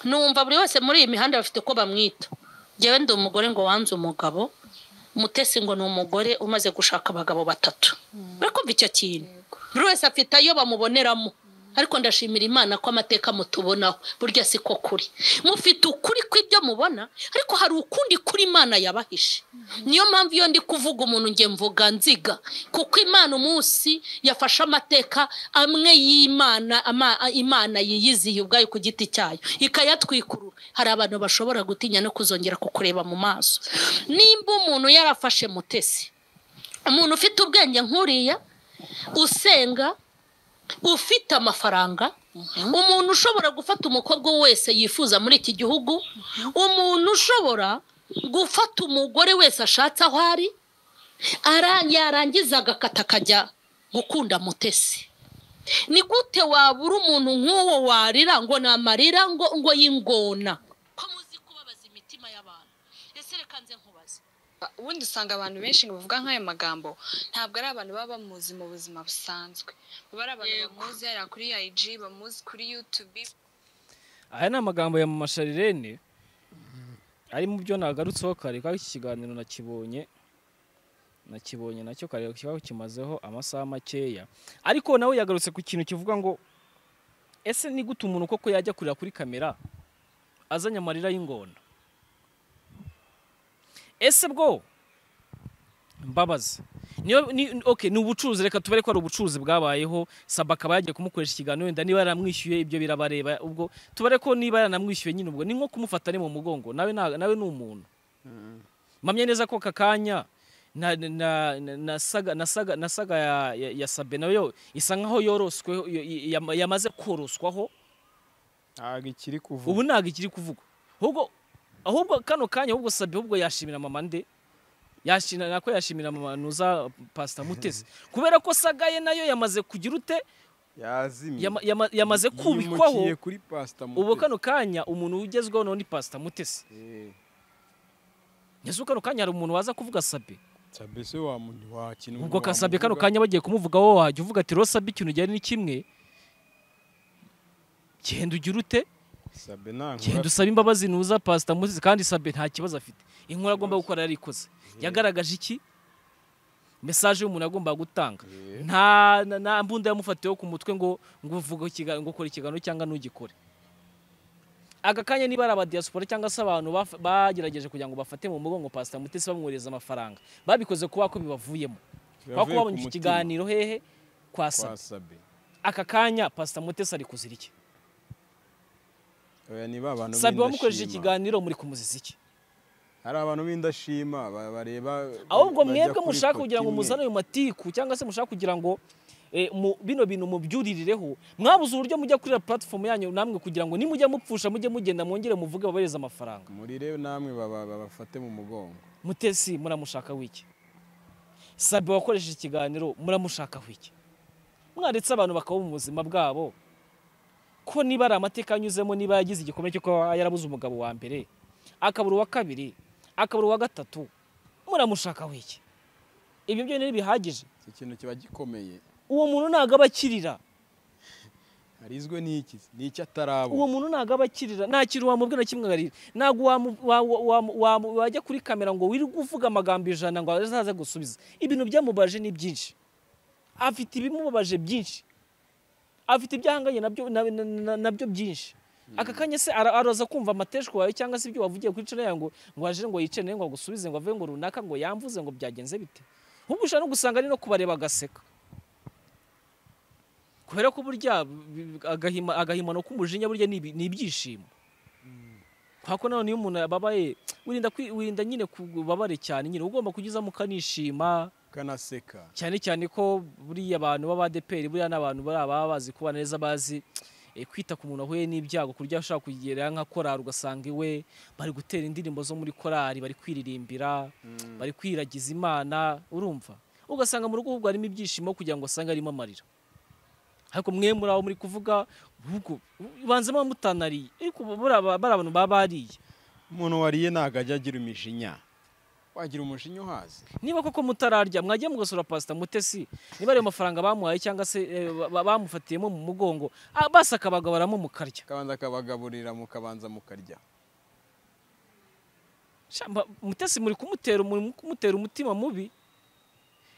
numva buri wese muri iyi mihanda bafite uko bamwita ngewe ndi umugore ngo wanze umugabo mutesi ngo ni umugore umaze gushaka abagabo batatu barakumva icyo kintu buri wese afite ayo bamuboneramo ariko ndashimira imana ko amateka mutubonaho burya si ko kuri mufite ukuri kw'ibyo mubona ariko hari ukundi kuri imana yabahishe niyo mpamvu iyo ndi kuvuga umuntu nge mvuga nziga kuko imana umunsi yafashe amateka amwe y'imana ama- imana yiyiziye ubwayo ku giti cyayo ikayatwikurura hari abantu bashobora gutinya no kuzongera kukureba mu maso nimba umuntu yarafashe mutesi umuntu ufite ubwenge nk'uriya usenga ufite amafaranga umuntu ushobora gufata umukobwa wese yifuza muri iki gihugu umuntu ushobora gufata umugore wese ashatse aho ari ara- yarangiza agakata akajya gukunda mutesi ni gute wabura umuntu nk'uwo warira ngo ni amarira ngo ngo y'ingona ko muzi kubabaza imitima y'abantu ese reka nze nkubaze ubundi usanga abantu benshi ngo bavuga nk'ayo magambo ntabwo ari abantu baba bamuzi mu buzima busanzwe baba ari abantu Yego. bamuzi yari kuri IG bamuzi kuri YouTube aya ni amagambo ya mama Charlene ari mu byo nagarutseho kare kandi iki kiganiro nakibonye nakibonye nacyo kare kiba kimazeho amasaha makeya ariko nawe yagarutse ku kintu kivuga ngo ese ni gute umuntu koko yajya kurira kuri kamera azanye amarira y'ingona ese bwo mbabazi niyo ni okay ni ubucuruzi reka tubare ko ari ubucuruzi bwabayeho saba akaba yagiye kumukoresha ikiganiro wenda niba yaramwishyuye ibyo birabareba ubwo tubare ko niba yaranamwishyuye nyine ubwo ni nko kumufata ari mu mugongo nawe nta- nawe ni umuntu mpamya neza ko aka kanya na- na- na- nasaga nasaga- nasaga ya- ya- ya sabe nayo isa nkaho yoroswe yamaze koroswaho ntabwo ikiri kuvuga ubu ntabwo ikiri kuvugwa ahubwo ahubwo kano kanya ahubwo sabe ahubwo yashimira mama nde yashimira nako yashimira mama nuza pasita mutesi kubera ko sagaye nayo yamaze kugira ute yazimye yama- yama- yamaze kubikwaho Yimukiye kuri pasita ubu kano kanya umuntu ugezweho nawe ni pasita mutesi ese kano kanya hari umuntu waza kuvuga sabe sabese wakina ubwo kasabe kano kanya bagiye kumuvugaho wajya uvuga ati rosabe ikintu ujyanye ni kimwe genda ugira ute sabe nta genda nkora usabe imbabazi nuza pasita mutesi kandi sabe nta kibazo afite inkuru agomba gukora yarikoze yagaragaje iki mesaje y'umuntu yagombaga gutanga Eh. nta na- nta mbunda yamufatiyeho ku mutwe ngo ngo uvuge ikiga- ngo ukore ikiganiro cyangwa ntugikore aka kanya niba ari abadiyasipora cyangwa se abantu baf- bagerageje kugira ngo bafate mu mugongo pasita mutesi bamwohereza amafaranga babikoze kuba ko bibavuyemo kuba ko Bibavuye ku babonye iki mutima. kiganiro hehe kwa sabe kwasabe aka kanya pasita mutesi ari kuzira iki oya niba abantu sabe wamukoresheje b'indashima. ikiganiro muri kumuzisa iki hari abantu b'indashima ba- bareba ahubwo bajya mwebwe kuri mushaka ifoto kugira ngo imwe. muzane ayo matiku cyangwa se mushaka kugira ngo eh, mu- bino bintu mubyurireho mwabuze uburyo mujya kuri puratifomu yanyu namwe kugira ngo nimujya mupfusha mujye mugenda mwongere muvuge babahereze amafaranga murirebe namwe baba- babafate mu mugongo mutesi muramushaka w'iki sabe wakoresheje ikiganiro muramushaka w'iki mwaretse abantu bakaba mu buzima bwabo ko niba ari amateka anyuzemo niba yagize igikomere cyo kuba yarabuze umugabo wa mbere akabura uwa kabiri akabura uwa gatatu muramushaka w'iki ibyo byonyine bihagije iki kintu kiba gikomeye uwo muntu ntabwo aba akirira harizwe n'iki ni iki atarabo uwo muntu ntabwo aba akirira nta kintu wamubwira na kimwe arira ntabwo wamu- wa- wa- wa- wajya kuri kamera ngo wirirwe uvuga amagambo ijana ngo azaze gusubiza ibintu byamubaje ni byinshi afite ibimubabaje byinshi afite ibyahanganye nabyo na- na- na- nabyo byinshi aka kanya se ara- araza kumva amateshwa yawe cyangwa se ibyo wavugiye kuri cana yawe ngo ngo ajire ngo yicene ngo agusubize ngo ave ngo runaka ngo yamvuze ngo byagenze bite ahubwo ushobora no gusanga ari no kubareba agaseka kubera ko burya bi- bi- agahima- agahimano k'umujinya burya ni ibi- ni ibyishimo kubera ko nanone iyo umuntu yababaye wirinda kwi- wirinda nyine kubabare cyane nyine ugomba kugizamo ukanishima kanaseka cyane cyane ko buriya abantu b'abadeperi buriya n'abantu bari ababa bazi kuba neza bazi eh, kwita ku muntu wahuye n'ibyago ku buryo ashobora kugera nka korari ugasanga iwe bari gutera indirimbo zo muri korari bari kwiririmbira bari kwiragiza imana urumva ugasanga mu rugo ahubwo harimo ibyishimo kugira ngo asange arimo amarira ariko mwe muri aho muri kuvuga ahubwo banzemo mutanariye ariko buriya ba- bari abantu baba bariye umuntu wariye ntabwo ajya agira imishinya wagira umujinya uhaze niba koko mutararya mwajya mugasura pasita mutesi niba ariyo mafaranga bamuhaye cyangwa se eh, ba- bamufatiyemo mu mugongo ah, basi akabagabaramo mukarya akabanza akabagaburira mukabanza mukarya Sha, mba- mutesi muri kumutera muri kumutera umutima mubi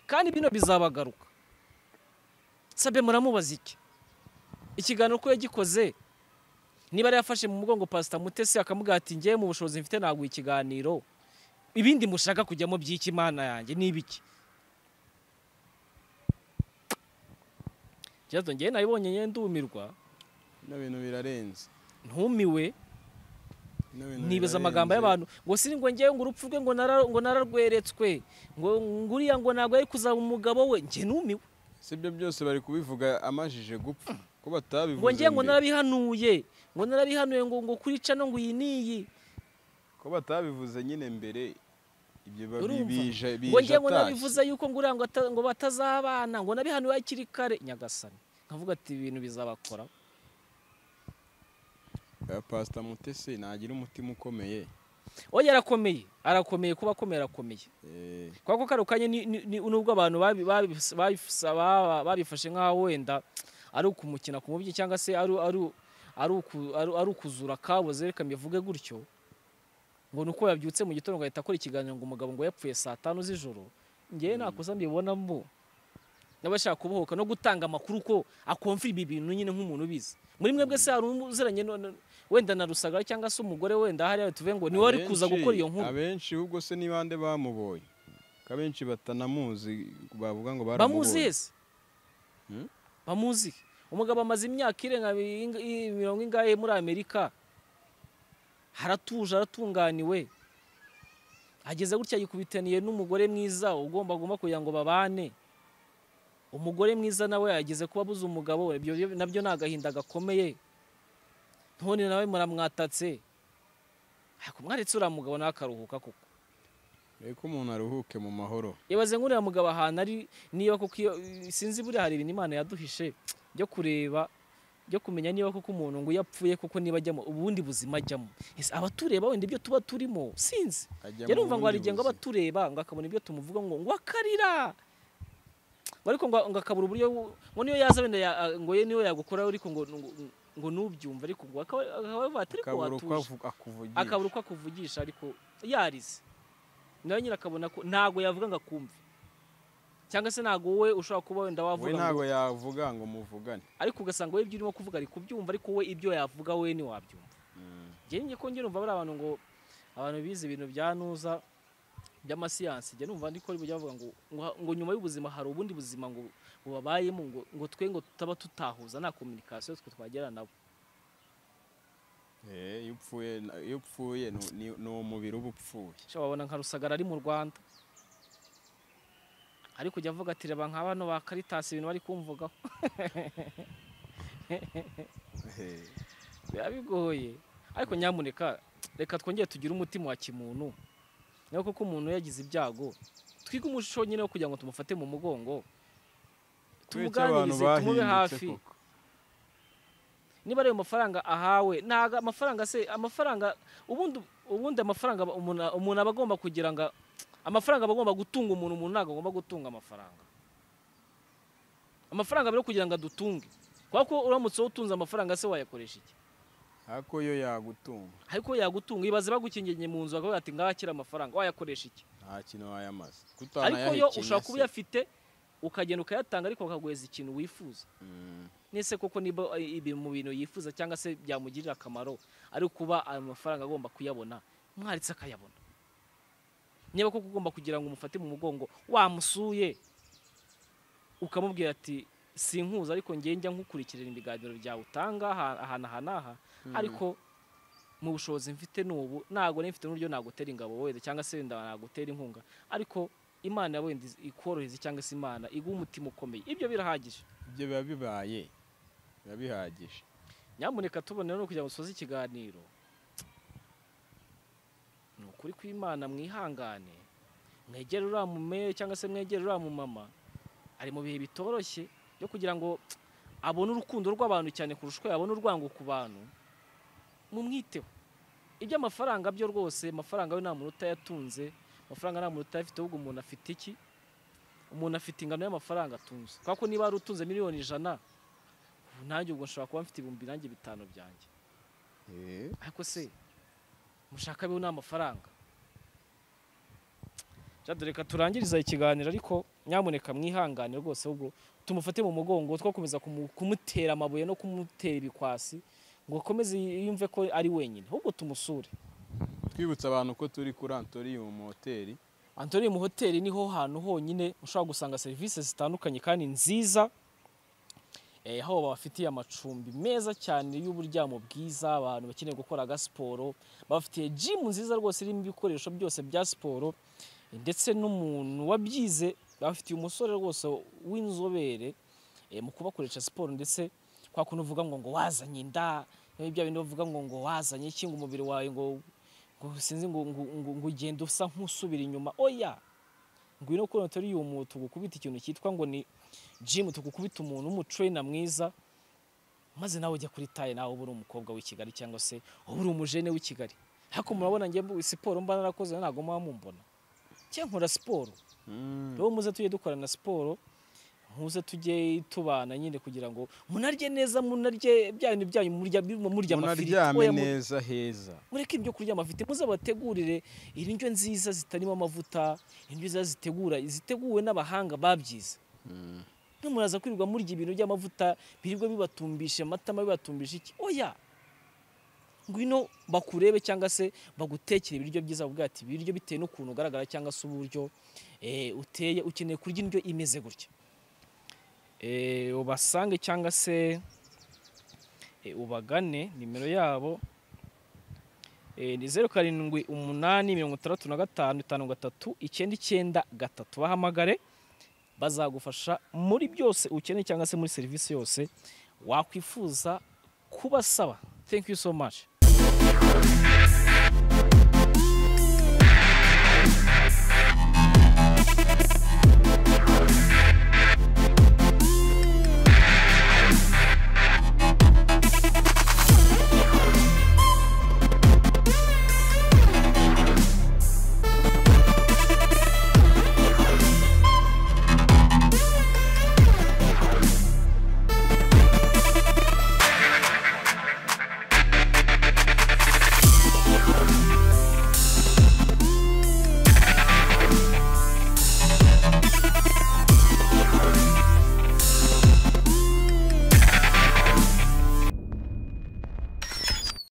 kandi bino bizabagaruka sabe muramubaza iki ikiganiro ko yagikoze niba yari yafashe mu mugongo pasita mutesi akamubwira ati ngewe mu bushobozi mfite ntabwo ikiganiro ibindi mushaka kujyamo by'iki imana yanjye ni ibiki Jason ngewe nabibonye ngewe ndumirwa bino bintu birarenze ntumiwe Bino bintu nibaza birarenze. amagambo y'abantu ngo siri ngo ngewe ngo urupfu rwe ngo nara- ngo nararweretswe ngo ngo uriya ngo ntabwo ari kuzaba umugabo we njye numiwe si ibyo byose bari kubivuga amajije gupfa ko batabivuze ngo ngewe ngo mbere. narabihanuye ngo narabihanuye ngo ngo kurica no ngo iyi n'iyi ko batabivuze nyine mbere ibyo ba- bi- urumva bije ngo ngewe ngo atashye. nabivuze yuko ngo uriya ngo ata- ngo batazabana ngo nabihanuye hakiri kare nyagasani nkavuga ati ibintu bizabakora Eh, pasita mutesi ntagira umutima ukomeye oya arakomeye arakomeye kuba akomeye arakomeye Eh, kubera ko kano kanya ni- ni- ni- nubwo abantu babi- babi- babisa- baba- babifashe nk'aho wenda ari ukumukina ku mubyi cyangwa se ari ari- ari uku- ari- ari ukuzura kabuze reka mbivuge gutyo ngo ni uko yabyutse mu gitondo agahita akora ikiganiro ngo umugabo ngo yapfuye saa tanu z'ijoro ngewe nakosa mbibonamo n'abashaka kubohoka no gutanga amakuru ko akomfira ibi bintu nyine nk'umuntu ubizi muri mwebwe se hari umuziranye no- no- wenda na rusagara cyangwa se umugore wenda hariya tuve ngo niwe wari kuza abenshi- gukora iyo nkuru abenshi ubwo se ni bande bamubonye ko abenshi batanamuzi bavuga ngo bamuzi baramubonye hese Hmm? bamuzi he? umugabo amaze imyaka irenga mi- i- mirongo ingahe muri amerika haratuje aratunganiwe ageze gutya yikubitaniye n'umugore mwiza ugomba agomba kugira ngo babane umugore mwiza nawe yageze kuba abuze umugabo we ibyo byo- nabyo ni agahinda gakomeye none nawe muramwatatse ariko mwaretse uriya mugabo nawe akaruhuka koko reka umuntu aruhuke mu mahoro ibaze nk'uriya mugabo ahantu ari niba koko iyo sinzi buriya hari ibintu imana yaduhishe byo kureba byo kumenya niba koko umuntu ngo iyo apfuye koko niba ajyamo ubundi buzima ajyamo Ese abatureba wenda ibyo tuba turimo sinzi ajya mu njye numva ngo hari bundi igihe ngo aba buzima. atureba ngo akabona ibyo tumuvuga ngo ngo akarira ngo ariko ngo ngo akabura uburyo bu- ngo niyo yaza wenda ya- ngo ye niyo yagukoraho ariko ngo ngo- ngo nubyumva ariko ngo akaba akaba avuga ati ariko akabura uko watuje avu- akuvugisha akabura uko akuvugisha ariko yarize nawe nyine akabona ko ntago yavuga ngo akumve cyangwa se ntago wowe ushobora kuba wenda we wavuga ntabwo ngo- yavuga ngo muvugane ariko ugasanga wowe ibyo urimo kuvuga ari kubyumva ariko wowe ibyo yavuga wowe ntiwabyumva njye ko njye numva bari abantu ngo abantu bize ibintu bya nuza by'amasiyansi njye numva ndiko ari bavuga ngo ngo- ngo nyuma y'ubuzima hari ubundi buzima ngo bubabayemo ngo ngo twe ngo tutaba tutahuza nta communication twe twagera nabo Eh, iyo upfuye iyo upfuye ni- ni- ni umubiri uba upfuye sha wabona nka rusagara ari mu rwanda ariko ujya avuga ati reba nka bano ba karitasi ibintu bari kumvugaho Eh, biba bigoye ariko nyamuneka reka twongere tugire umutima wa kimuntu nawe kuko umuntu yagize ibyago twige umuco nyine wo kugira ngo tumufate mu mugongo kubera iki abantu tumuganirize tumube bahindutse hafi koko? niba ari ayo mafaranga ahawe ntago amafaranga se amafaranga ubundi ubundi amafaranga aba- umuntu umuntu aba agomba kugira ngo amafaranga aba agomba gutunga umuntu umuntu ntabwo agomba gutunga amafaranga amafaranga aba ari kugira ngo adutunge kuko uramutse utunze amafaranga se wayakoresha iki ariko yo yagutunga ariko yagutunga ibaze bagukingiye mu nzu bakavuga ati ngaho akira amafaranga wayakoresha iki nta kintu wayamaze ariko yo ushobora kuba uyafite ukagenda ukayatanga ariko bakaguheza ikintu wifuza nese koko niba ibi mu bintu yifuza cyangwa se byamugirira akamaro ari kuba ayo mafaranga agomba kuyabona mwaritse akayabona niba koko ugomba kugira ngo umufate mu mugongo wamusuye ukamubwira ati sinkuza ariko njye njya nkukurikirira ibiganiro byawe utanga aha- aha n'aha n'aha ariko mu bushobozi mfite n'ubu ntabwo nari mfite n'uburyo nagutera ingabo wenda cyangwa se wenda nagutera inkunga ariko imana wenda iz- ikorohereza cyangwa se imana iguha umutima ukomeye ibyo birahagije ibyo biba bibaye biba bihagije nyamuneka tubonera no kugira ngo dusoze ikiganiro ni ukuri kw'imana mwihangane mwegere uriya mu cyangwa se mwegere uriya mu mama ari mu bihe bitoroshye byo kugira ngo abone urukundo rw'abantu cyane kurusha uko yabona urwango ku bantu mumwiteho iby'amafaranga byo rwose amafaranga we nta muntu utayatunze amafaranga nta muntu utayafite ahubwo umuntu afite iki umuntu afite ingano y'amafaranga atunze kubera ko niba wari utunze miliyoni ijana ubu nanjye ubwo nshobora kuba mfite ibihumbi nanjye bitanu byanjye Eh, ariko se mushaka biho ni amafaranga Ja, dore reka turangiriza ikiganiro ariko nyamuneka mwihangane rwose ahubwo tumufate mu mugongo twakomeza kumu- kumutera amabuye no kumutera ibikwasi ngo akomeze yumve ko ari wenyine ahubwo tumusure twibutsa abantu ko turi kuri antoriyumu hoteli Antonio mu hoteli niho hantu honyine ushobora gusanga serivisi zitandukanye kandi nziza eh, aho babafitiye amacumbi meza cyane y'uburyamo bwiza abantu bakeneye gukora agasiporo babafitiye jimu nziza rwose irimo ibikoresho byose bya siporo eh, ndetse n'umuntu wabyize babafitiye umusore rwose w'inzobere eh, mu kubakoresha siporo ndetse kwa kuntu uvuga ngo ngo wazanye inda eh, bya bindi bavuga ngo ngo wazanye iki ngo umubiri wawe ngo ngo sinzi ngo ngo ngo ngo ugenda usa nk'usubira inyuma oya ngwino kuri notoriyumu tugukubita ikintu cyitwa ngo ni jimu tugukubita umuntu w'umutrena mwiza maze nawe ujya kuri taye nawe uba uri umukobwa w'i kigali cyangwa se uba uri umujene w'i kigali ariko murabona njye mbu- siporo mba narakoze ntabwo muba mumbona cyangwa nkora siporo rero muze tujye dukorana siporo muze tujye tubana nyine kugira ngo munarye neza munarye bya bintu byanyu murya murya amafiriti munaryame oya, mu- neza heza mureke ibyo kurya amafite muze bategurire indyo nziza zitarimo amavuta indyo nziza zitegura ziteguwe n'abahanga babyize mwe muraza kwirirwa murya ibintu by'amavuta birirwa bibatumbisha amatama bibatumbisha iki oya ngwino bakurebe cyangwa se bagutekere ibiryo byiza bakubwire ati ibiryo bitewe n'ukuntu ugaragara cyangwa se uburyo eh, uteye ukeneye kurya indyo imeze gutya Eh, ubasange cyangwa se eh, ubagane nimero yabo Eh, ni zeru karindwi umunani mirongo itandatu na gatanu itanu gatatu icyenda icyenda gatatu bahamagare bazagufasha muri byose ukeneye cyangwa se muri serivisi yose wakwifuza kubasaba thank you so much